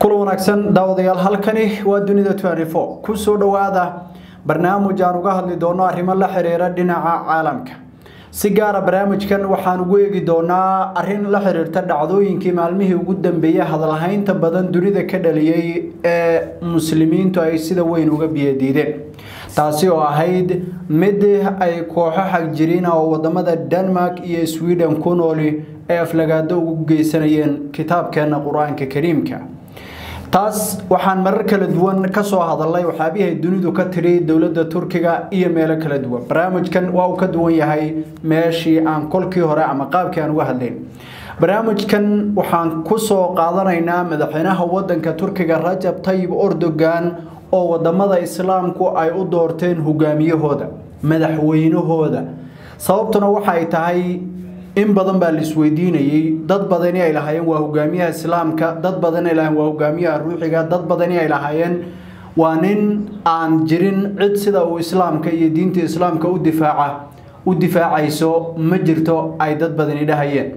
kula wanaagsan daawadayaal halkani waa dunida ku soo dhowaada barnaamij aan uga hadli doono arrimo la xiriira dhinaca caalamka si gaara barnaamijkan waxaan ugu eegi doonaa arrin la xiriirta dhacdooyinkii maalmihii ugu dambeeyey hadalhaynta badan dunida ka dhaliyey ee muslimiintu ay sida weyn uga biyadiideen taasi oo ahayd mid ay kooxo xagjiriina oo wadamada denmark iyo sweden ku nooli ee aflagaado ugu geysanayeen kitaabkeena qur-aanka kariimka taas waxaan marar kala duwan kasoo hadalnay waxyaabihii dunidu ka tiri dowladda turkiga iyo meelo kala duwan barnaamijkan waa uu ka duwan yahay meeshii aan kolkii hore ama qaabkii aan uga hadlayn barnaamijkan waxaan kusoo qaadanaynaa madaxweynaha wadanka turkiga rajab tayib erdogan oo wadamada islaamku ay u doorteen hogaamiyahooda madaxweynahooda sababtuna waxay tahay in badan baa la isweydiinayey dad badani ay lahaayeen waa hogaamiyaha islaamka dad badani ay lahaayeen waa hogaamiyaha ruuxiga dad badani ay lahaayeen waa nin aan jirin cid sida uu islaamka iyo diinta islaamka u difaaca u difaacayso ma jirto ay dad badani dhahayeen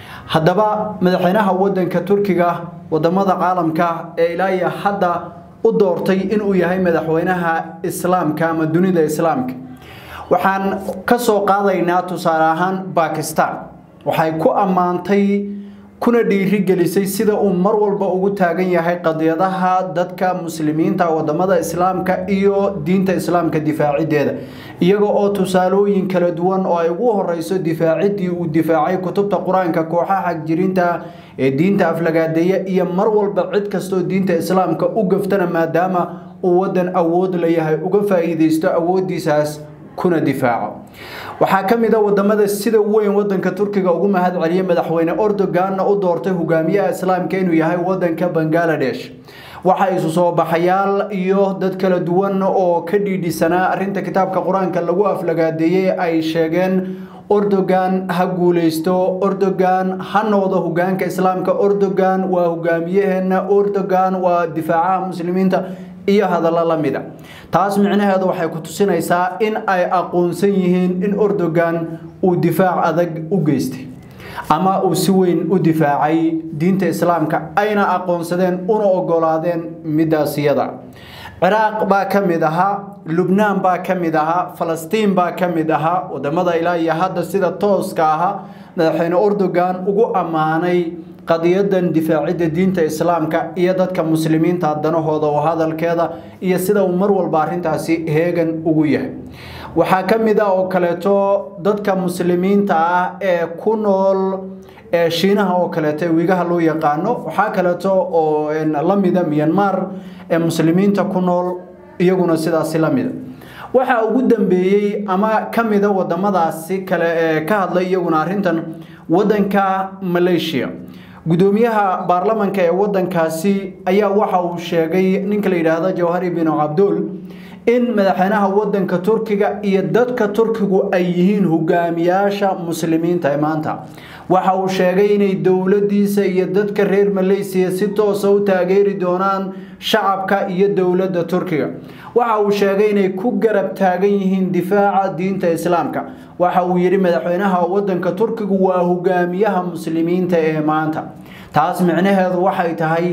haddaba madaxweynaha wadanka turkiga wadamada caalamka ee ilaa iyo hadda u doortay inuu yahay madaxweynaha islaamka ama dunida islaamka waxaan ka soo qaadaynaa tusaale ahaan bakistan waxay ku ammaantay kuna dhiirigelisay sida uu mar walba ugu taagan yahay qadiyadaha dadka muslimiinta wadamada islaamka iyo diinta islaamka difaacideeda iyaga oo tusaalooyin kala duwan oo ay ugu horeyso difaacidii uu difaacay kutubta qur-aanka kooxaha xagjirinta ee diinta aflagaadeeya iyo mar walba cid kastoo diinta islaamka u gaftana maadaama uu wadan awood layahay uga faa-iideysto awoodiisaas kuna difaaco waxaa ka mid a wadamada sida weyn wadanka turkiga ugu mahad celiyay madaxweyne erdoganna u doortay hogaamiyaha islaamka inuu yahay wadanka bangaladesh waxa isu soo baxayaal iyo dad kala duwan oo ka dhiidhisanaa arinta kitaabka qur-aanka lagu aflagaadeeyey ay sheegeen erdogan ha guuleysto erdogan ha noqdo hogaanka islaamka erdogan waa hogaamiyaheena erdogan waa difaacaha muslimiinta iyo hadallo la mida taas micnaheedu waxay ku tusinaysaa in ay aqoonsan yihiin in erdogan uu difaac adag u geystay ama uu si weyn u difaacay diinta islaamka ayna aqoonsadeen una ogolaadeen midaas iyada ciraaq baa ka mid ahaa lubnaan baa ka mid ahaa falastiin baa ka mid ahaa wadamada ilaa iyo hadda sida tooska ahaa madaxweyne erdogan ugu ammaanay qadiyadan difaacidda diinta islaamka iyo dadka muslimiinta danahooda oo hadalkeeda iyo sida uu mar walba arrintaasi heegan ugu yahay waxaa ka mid ah oo kaleeto dadka muslimiinta ah ee ku nool ee shiinaha oo kaleeto ee wiigaha loo yaqaano waxaa kaleeto oo la mida myanmar ee muslimiinta ku nool iyaguna sidaasi la mida waxaa ugu dambeeyey ama ka mida wadamadaasi kale ee ka hadlay iyaguna arrintan wadanka malaysia gudoomiyaha baarlamanka ee wadankaasi ayaa waxa uu sheegay ninka la yidhaahdo jawhari binu cabdul in madaxweynaha wadanka turkiga iyo dadka turkigu ay yihiin hogaamiyaasha muslimiinta ee maanta waxa uu sheegay inay dowladiisa iyo dadka reer malaysiya si toosa u taageeri doonaan shacabka iyo dowladda turkiga waxa uu sheegay inay ku garab taagan yihiin difaaca diinta islaamka waxa uu yidhi madaxweynaha wadanka turkigu waa hogaamiyaha muslimiinta ee maanta taas micnaheedu waxay tahay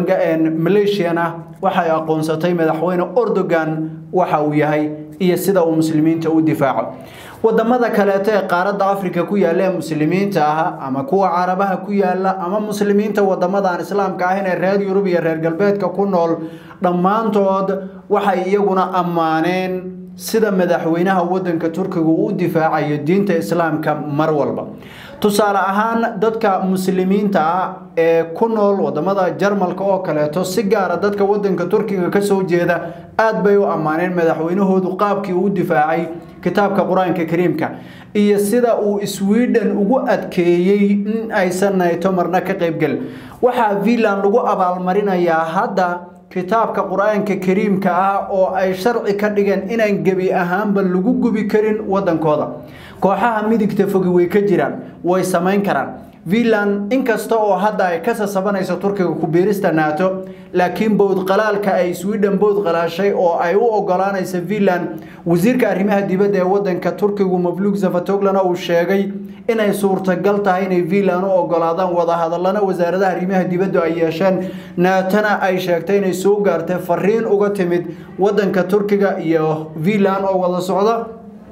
maleeshiyana waxay aqoonsatay madaxweyne erdogan waxa uu yahay iyo sida uu muslimiinta u difaaco wadamada kaleeto ee qaaradda africa ku yaalla ee muslimiinta ah ama kuwa carabaha ku yaala ama muslimiinta wadamada aan islaamka ahayn ee reer yurub iyo reer galbeedka ku nool dhammaantood waxay iyaguna ammaaneen sida madaxweynaha wadanka turkiga uu u difaacayo diinta islaamka mar walba tusaale ahaan dadka muslimiinta ah ee ku nool wadamada jarmalka oo kaleeto si gaara dadka wadanka turkiga kasoo jeeda aad bay u ammaaneen madaxweynahoodu qaabkii uu difaacay kitaabka qur-aanka kariimka iyo sida uu sweden ugu adkeeyey in aysan nayto marna ka qaybgelin waxaa finland lagu abaalmarinayaa hadda kitaabka qur-aanka kariimka ah oo ay sharci ka dhigeen inaan gebi ahaanba lagu gubi karin wadankooda kooxaha midigta fogi way ka jiraan way samayn karaan finland inkasta oo hadda ay ka sasabanayso turkiga ku biirista nato laakiin bowdqalaalka ay sweden bowdqalaashay oo ay u ogolaanaysa finland wasiirka arrimaha dibadda ee wadanka turkigu mavlug zafatoglana uu sheegay inay suurtagal tahay inay finland u ogolaadaan wadahadalana wasaaradaha arrimaha dibaddu ay yeesheen naatona ay sheegtay inay soo gaartay fariin uga timid wadanka turkiga iyo finland oo wada socda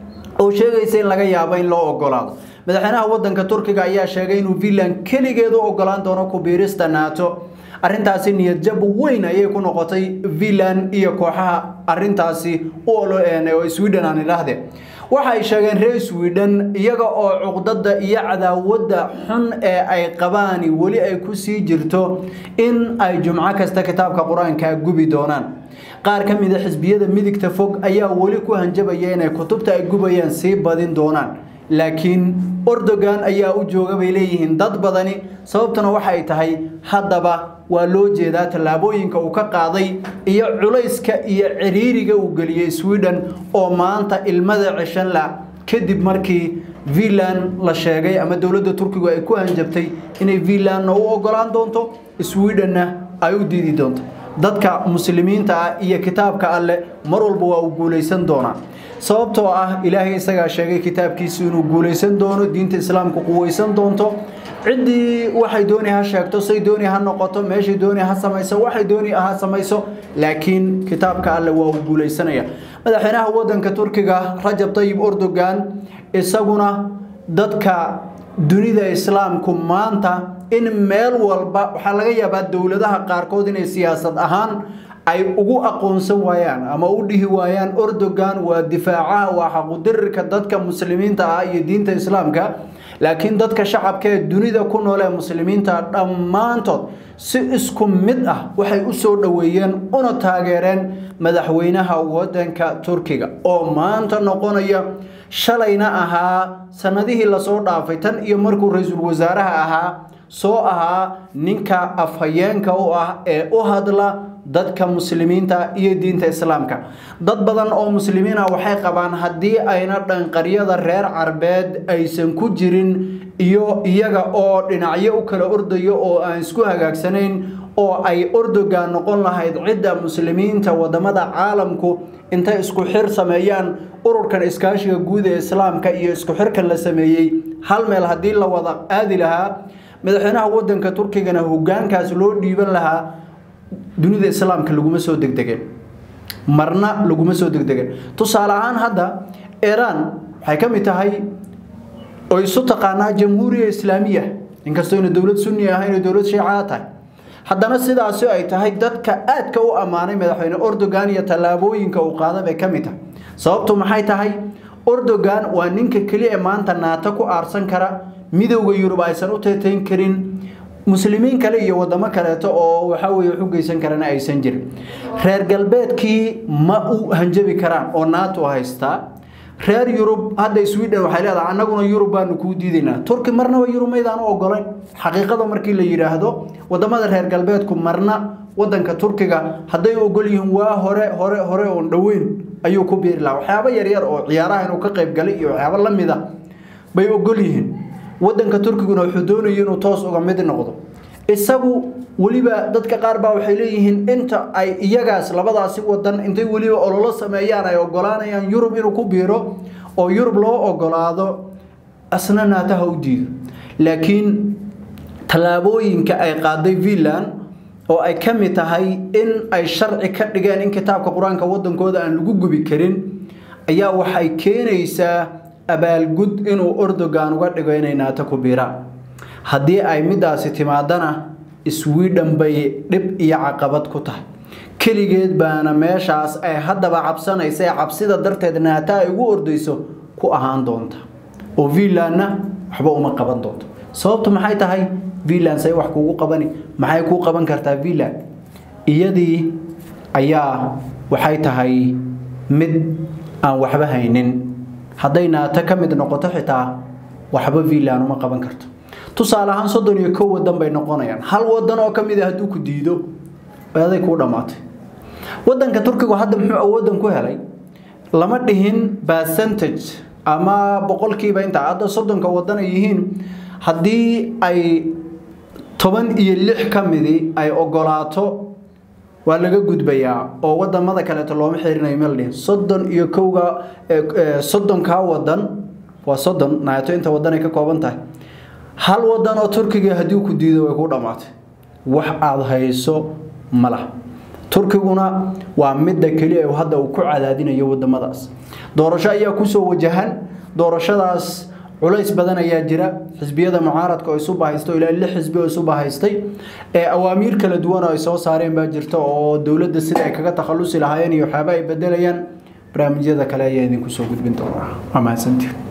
oo sheegaysa in laga yaabo in loo ogolaado madaxweynaha wadanka turkiga ayaa sheegay inuu finland keligeed u ogolaan doono ku biirista nato arrintaasi niyadjab weyn ayay ku noqotay finland iyo kooxaha arrintaasi u oloeen oo sweden aan idhaahde waxa ay sheegeen reer sweden iyaga oo cuqdada iyo cadaawadda xun ee ay qabaani weli ay ku sii jirto in ay jumco kasta kitaabka qur-aanka gubi doonaan qaar ka mida xisbiyada midigta fog ayaa weli ku hanjabaya inay kutubta ay gubayaan sii badin doonaan laakiin ordogan ayaa u jooga bay leeyihiin dad badani sababtuna waxay tahay haddaba waa loo jeedaa tallaabooyinka uu ka qaaday iyo culayska iyo ciriiriga uu geliyey sweden oo maanta ilmada ceshan la kadib markii finland la sheegay ama dowladda turkigu ay ku hanjabtay inay finlandna u ogolaan doonto swedenna ay u diidi doonto dadka muslimiinta ah iyo kitaabka alleh mar walba waa uu guulaysan doonaa sababtoo ah ilaahay isagaa sheegay kitaabkiisu inuu guulaysan doono diinta islaamku quwaysan doonto ciddii waxay dooni ha sheegto say dooni ha noqoto meeshay dooni ha samayso waxay dooni ha samayso laakiin kitaabka alle waa uu guulaysanaya madaxweynaha wadanka turkiga rajab tayib erdogan isaguna dadka dunida islaamku maanta in meel walba waxaa laga yaabaa dowladaha qaarkood inay siyaasad ahaan ay ugu aqoonsan waayaan ama u dhihi waayaan erdogan waa difaacaha waa xaqudirirka dadka muslimiinta ah iyo diinta islaamka laakiin dadka shacabka ee dunida ku nool ee muslimiinta dhammaantood si isku mid ah waxay u soo dhoweeyeen una taageereen madaxweynaha wadanka turkiga oo maanta noqonaya shalayna ahaa sanadihii lasoo dhaafay tan iyo markuu ra-iisul wasaaraha ahaa soo ahaa ninka afhayeenka u ah ee u hadla dadka muslimiinta iyo diinta islaamka dad badan oo muslimiin ah waxay qabaan haddii ayna dhanqaryada reer carbeed aysan ku jirin iyo iyaga oo dhinacyo u kala ordayo oo aan isku hagaagsanayn oo ay ordogan noqon lahayd cidda muslimiinta wadamada caalamku intay isku xir sameeyaan ururkan iskaashiga guud ee islaamka iyo isku xirkan la sameeyey hal meel haddii la wada aadi lahaa madaxweynaha wadanka turkigana hogaankaas loo dhiiban lahaa dunida islaamka laguma soo degdegeen marna laguma soo degdegeen tusaale ahaan hadda iiraan waxay ka mid tahay oo isu taqaanaa jamhuuriya islaamiya inkastoo ina dowlad sunni ahayn oo dowlad shiicaa tahay haddana sidaasi ay tahay dadka aadka u ammaanay madaxweyne erdogan iyo tallaabooyinka uu qaada bay ka mid tahay sababtu maxay tahay erdogan waa ninka keliya ee maanta naato ku aarsan kara midowda yurub aysan u teetayn karin muslimiin kale iyo wadamo kaleeto oo waxa weye wax u geysan karana aysan jirin reer galbeedkii ma u hanjabi karaan oo nato haystaa reer yurub hadda sweden waxay leedahay annaguna yurub baanu kuu diidaynaa turki marnaba yurub maydaan u ogolayn xaqiiqada markii la yidhaahdo wadamada reer galbeedku marna wadanka turkiga hadday ogol yihiin waa hore hore hore oon dhoweyn ayuu ku biiri lahaa waxyaabo yaryar oo ciyaaraha inuu ka qayb galay iyo waxyaabo la mid a bay ogol yihiin wadanka turkiguna wuxuu doonaya inuu toos uga mid noqdo isagu weliba dadka qaar baa waxay leeyihiin inta ay iyagaas labadaasi wadan intay weliba ololo sameeyaan ay ogolaanayaan yurub inuu ku biiro oo yurub loo ogolaado asna naataha u diido laakiin tallaabooyinka ay qaaday finland oo ay ka mid tahay in ay sharci ka dhigeen in kitaabka qur-aanka wadankooda aan lagu gubi karin ayaa waxay keenaysaa abaalgud inuu erdogan uga dhigo inay naato ku biiraan haddii ay midaasi timaadana sweden bay dhib iyo caqabad ku tahay keligeed baana meeshaas ay haddaba cabsanaysa ee cabsida darteed naato ay ugu ordayso ku ahaan doonta oo finlandna waxba uma qaban doonto sababtu maxay tahay finland say wax kuugu qabani maxay kuu qaban kartaa finland iyadii ayaa waxay tahay mid aan waxba haynin hadday naato ka mid noqoto xitaa waxba finland uma qaban karto tusaale ahaan soddon iyo kow wadan bay noqonayaan hal wadan oo ka mid a hadduu ku diido aday kuu dhammaatay wadanka turkigu hadda muxuu awoodan ku helay lama dhihin percentage ama boqolkiiba intaa hadda soddonka wadan ay yihiin haddii ay toban iyo lix ka midii ay ogolaato waa laga gudbayaa oo wadamada kaleeto looma xirinayo meldhin soddon iyo kowga soddonkaa wadan waa soddon naato inta wadan ay ka kooban tahay hal wadan oo turkiga haddii ku diido way ku dhammaatay wax aada hayso ma lah turkiguna waa midda keliya hadda uu ku cadaadinayo wadamadaas doorasho ayaa kusoo wajahan doorashadaas culays badan ayaa jira xisbiyada mucaaradka oo isu bahaysta ilaa lix xisbi oo isu bahaystay ee awaamiir kala duwan oo ay soo saareen baa jirta oo dowladda sida ay kaga takhalusi lahaayeen iyo waxyaaba ay bedelayaan barnaamijyada kale ayaa idinku soo gudbin doonaa waa mahadsantiin